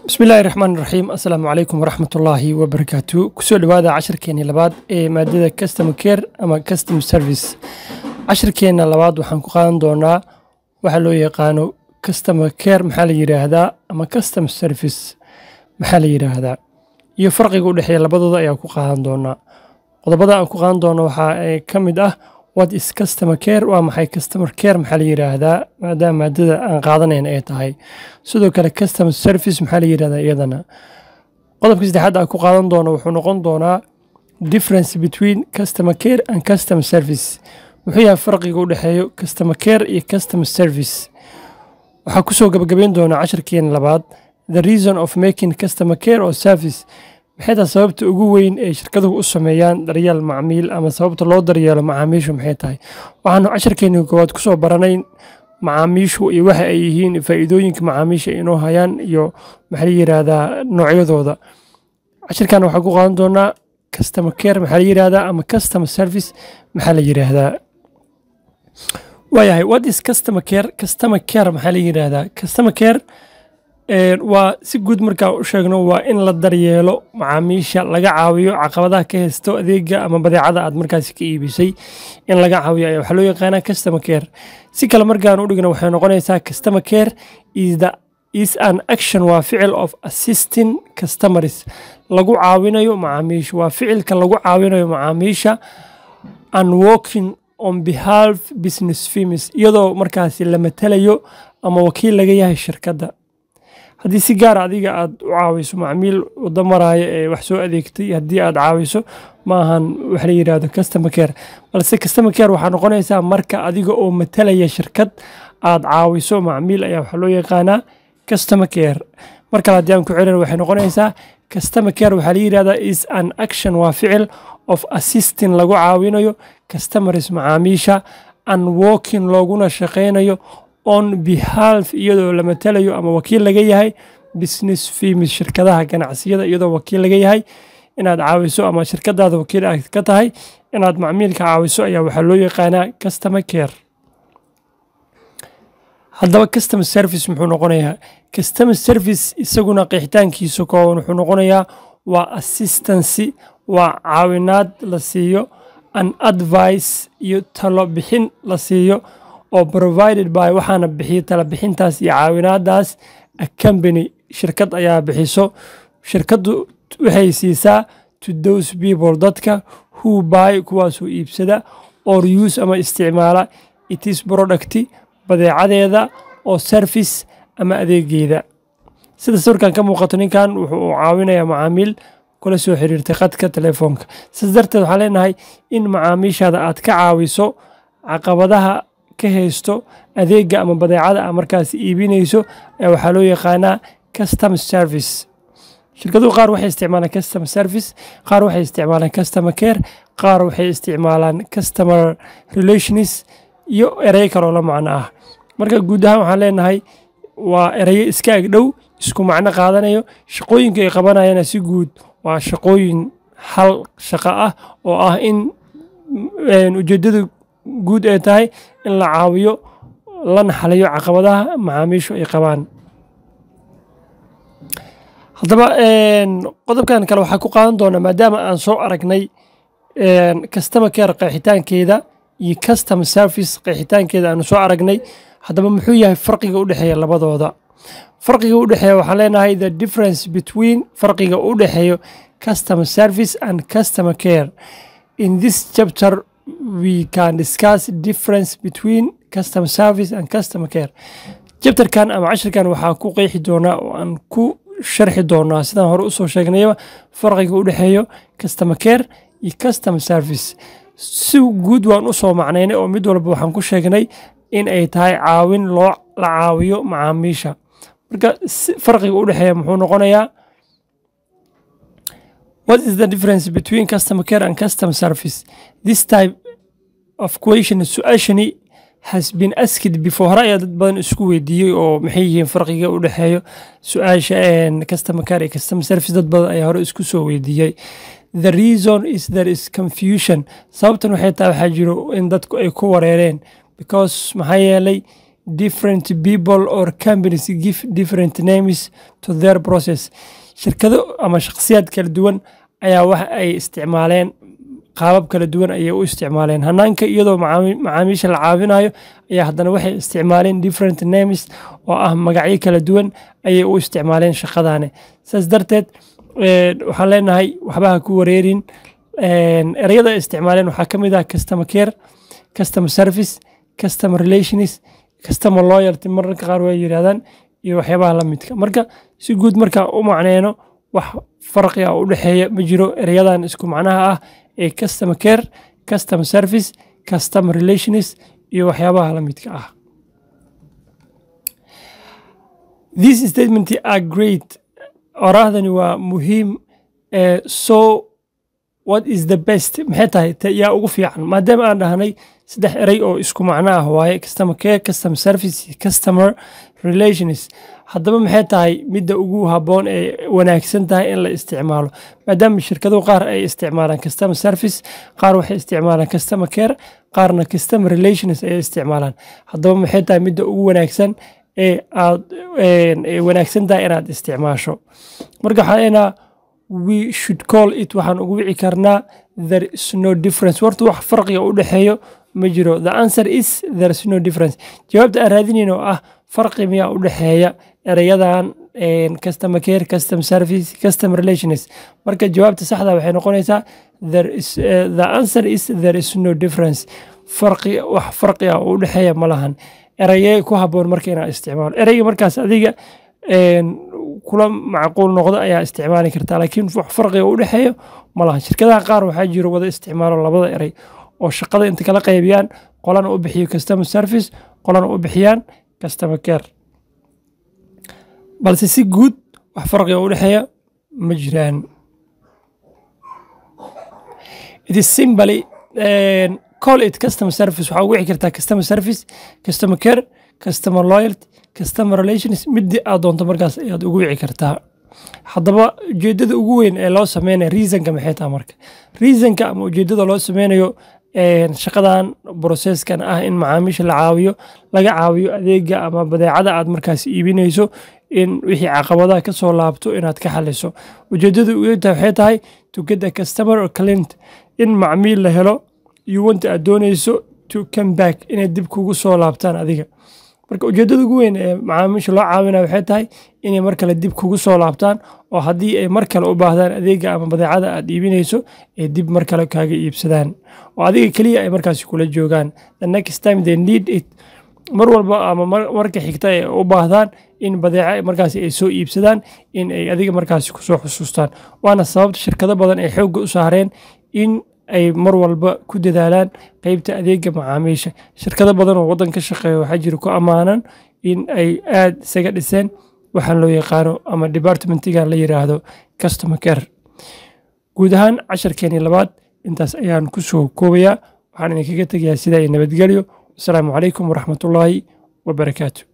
bismillahi raxmaan raxiim assalaamu calaykum waraxmatullaahi wabarakaatu kusoo dhowaada cashirkeenii labaad ee maadada customer care ama custom service cashirkeenna labaad waxaan ku qaadan doonaa waxa loo yaqaano customer care maxaa la yidhaahdaa ama custom service maxaa la yidhaahdaa iyo farqiga u dhexeeya labadooda ayaa ku qaadan doonaa qodobada aan ku qaadan doono waxaa ka mid ah what is customer care waa maxay customer care maxaa la yidhaahdaa maadaama maadada aan qaadanayn ay tahay sidoo kale customer service maxaa la yidhahdaa iyadana qodobka saddexaad aan ku qaadan doono wuxuu noqon doonaa difference between customer care and customer service muxuu yahay farqiga u dhexeeyo customer care iyo customer service waxaa kusoo gabagabeyn doonaa cashirkeena labaad the reason of making customer care or service maxay tahay sababta ugu weyn ee shirkaduhu u sameeyaan daryeel macmiil ama sababta loo daryeelo macaamiishu maxay tahay waxaanu cashirkeeni koowaad kusoo baranay macaamiishu iyo waxa ay yihiin faa'iidooyinka macaamiisha inoo hayaan iyo maxaa la yidhaahdaa noocyadooda cashirkan waxaa ku qaadan doonaa customer care maxaa la yidhaahdaa ama customer service maxaa la yidhaahdaa waayahay what is customer care customer care maxaa la yidhaahdaa customer care waa si guud markaa u sheegno waa in la daryeelo macaamiisha laga caawiyo caqabadaha ka haysto adeega ama badeecada aad markaasi ka iibisay in laga caawiyo ayaa waxaa loo yaqaanaa customer care si kale markaan u dhigno waxay noqonaysaa customer care is the is an action waa ficil of assisting customers lagu caawinayo macaamiisha waa ficilka lagu caawinayo macaamiisha and working on behalf business firms iyadoo markaasi la matalayo ama wakiil laga yahay shirkadda haddii si gaara adiga aad u caawiso macmiil wado maraayo ee wax soo adeegtay haddii aad caawiso ma ahan wax la yidhaahdo customer care balse customer care waxaa noqonaysaa marka adiga oo matalaya shirkad aad caawiso macmiil ayaa waxaa loo yaqaanaa customer care mar kale haddii aan ku celin waxay noqonaysaa customer care waxaa la yidhahdaa is an action waa ficil of assisting lagu caawinayo customers macaamiisha and working looguna shaqaynayo on behalf iyadoo la matalayo ama wakiil laga yahay business firms shirkadaha ganacsiyada iyadoo wakiil laga yahay inaad caawiso ama shirkadaada wakiil aad ka tahay inaad macmiilka caawiso ayaa waxaa loo yaqaanaa customer care haddaba customer service muxuu noqonayaa customer service isaguna qeexitaankiisa kooban wuxuu noqonayaa waa assistancy waa caawinaad la siiyo an advice iyo talo bixin la siiyo oo provided by waxaana bixiya tala bixintaas iyo caawinaadaas a company shirkad ayaa bixiso shirkaddu waxay siisaa to those people dadka who buy kuwaasoo iibsada or use ama isticmaala it is product badeecadeeda oo service ama adeegeeda sida sawirkan ka muuqato ninkan wuxuu caawinayaa macaamiil kula soo xiriirtay khadka telefoonka sidaas darteed waxaan leenahay in macaamiishaada aad ka caawiso caqabadaha ka haysto adeega ama badeecada a markaas iibinayso waxaa loo yaqaanaa customer service shirkaduhu qaar waxay isticmaalaan customer service qaar waxay isticmaalaan customer care qaar waxay isticmaalaan customer relations iyo erey kaloo la macno ah marka guud ahaan waxaan leenahay waa ereyo iska agdhow isku macno qaadanayo shaqooyinka ay qabanayana si guud waa shaqooyin hal shaqo ah oo ah in ujeedada guud ay tahay in la caawiyo lana xaliyo caqabadaha macaamiishu ay qabaan haddaba qodobkan kale waxaa ku qaadan doonaa maadaama aan soo aragnay customer care qeexitaankeeda iyo customer service qeexitaankeeda aanu soo aragnay haddaba muxuu yahay farqiga u dhexeeya labadooda farqiga u dhexeeya waxaan leenahay the difference between farqiga u dhexeeyo customer service and customer care in this chapter we can discuss difference between customer service and customer care jabtarkan ama cashirkan waxaa ku qeexi doonaa oo aan ku sharxi doonaa sidaan hore usoo sheegnayba farqiga u dhexeeyo customer care iyo customer service si guud waan usoo macnaynay oo mid walba waxaan ku sheegnay in ay tahay caawin loo la caawiyo macaamiisha marka farqiga u dhexeeya muxuu noqonayaa What is the difference between customer care and customer service? This type of question su-aashani has been asked before hore ayaa dad badan isku weydiiyey oo maxay yihiin farqiga u dhexeeyo su-aasha customer care iyo customer service dad badan ayaa hore isku soo weydiiyey the reason is there is confusion sababtan waxay tahay waxaa jiro in dadku ay ku wareereen because maxaa yeelay different people or companies give different names to their process shirkado ama shakhsiyaad kala duwan ayaa waxa ay isticmaaleen qaabab kala duwan ayay u isticmaaleen hanaanka iyadoo macaamiisha la caawinayo ayaa haddana waxay isticmaaleen different names oo ah magacyo kala duwan ayay u isticmaaleen shaqadaane saas darteed waxaan leenahay waxbaha ku wareerin ereyada ay isticmaaleen waxaa ka mid ah customer care customer service customer relations customer loyalty mararka qaar way yidhahdaan iyo waxyaabaha la midka marka si guud markaa u macneyno wax farqi ah u dhexeeya ma jiro ereyadan isku macnaha ah ee customer care customer service customer relations iyo waxyaabaha la midka ah these statement are great oraahdani waa muhiim so what is the best maxay tahay yaa ugu fiican maadaama aan dhahnay saddex erey oo isku macno ah waaye customer care customer service customer relations haddaba maxay tahay midda ugu habboon ee wanaagsan tahay in la isticmaalo maadaama shirkado qaar ay isticmaalaan customer service qaar waxay isticmaalaan customer care qaarna customer relations ay isticmaalaan haddaba maxay tahay midda ugu wanaagsan ee aad wanaagsan tahay inaad isticmaasho marka waxaa leenaha we should call it waxaan ugu wici karnaa there is no difference horta wax farqiga u dhexeeyo ma jiro the answer is there is no difference jawaabta aan raadinayn oo ah farqi miyaa u dhexeeya ereyadan customer care customer service customer relations marka jawaabta saxda waxay noqonaysaa there is uh, the answer is there is no difference farqi wax farqi ah u dhexeeya ma lahan ereyee ku habboon marka inaa isticmaalo ereyga markaas adiga kula macquul noqdo ayaa isticmaali kartaa laakiin wax farqiga u dhexeeyo ma lahan shirkadaha qaar waxaa jiro wada isticmaalo labada erey oo shaqada inta kala qaybiyaan qolana u bixiyo customer service qolana u bixiyaan customer care balse si guud wax farqiga u dhexeeya ma jiraan it is simply call it customer service waxaa ugu wici kartaa customer service customer care customer loyalty customer relations midii aad doonto markaas ayaad ugu wici kartaa haddaba ujeedada ugu weyn ee loo sameynayo reasonka maxay tahay marka reasonka ama ujeedada loo sameynayo shaqadan broseskan ah in macaamiisha la caawiyo laga caawiyo adeega ama badeecada aad markaas iibinayso in wixii caqabadaha ka soo laabto inaad ka xaliso ujeedada uta waxay tahay to get a customer or client in macmiil la helo iyo wanta aad doonayso to come back inay dib kugu soo laabtaan adiga marka ujeedada ugu weyn ee macaamiisha loo caawinaya waxay tahay inay mar kale dib kugu soo laabtaan oo haddii ay mar kale u baahdaan adeega ama badeecada aad iibinayso ay dib mar kale kaaga iibsadaan oo adiga keliya ay markaasi kula joogaan the next time they need it mar walba ama marka xigta ay u baahdaan in badeeca markaasi ay soo iibsadaan in ay adiga markaasi kusoo xusuustaan waana sababta shirkado badan ay xoogga u saareen in ay mar walba ku dadaalaan qeybta adeega macaamiisha shirkado badan oo waddan ka shaqeeya waxaa jira ku ammaanan in ay aad isaga dhiseen waxaan loo yaqaano ama departmentiga la yiraahdo customer care guud ahaan casharkeenii labaad intaas ayaan ku soo koobayaa waxaan idinkaga tegayaa sidaa iyo nabadgelyo wasalaamu calaykum waraxmatullaahi wabarakaatu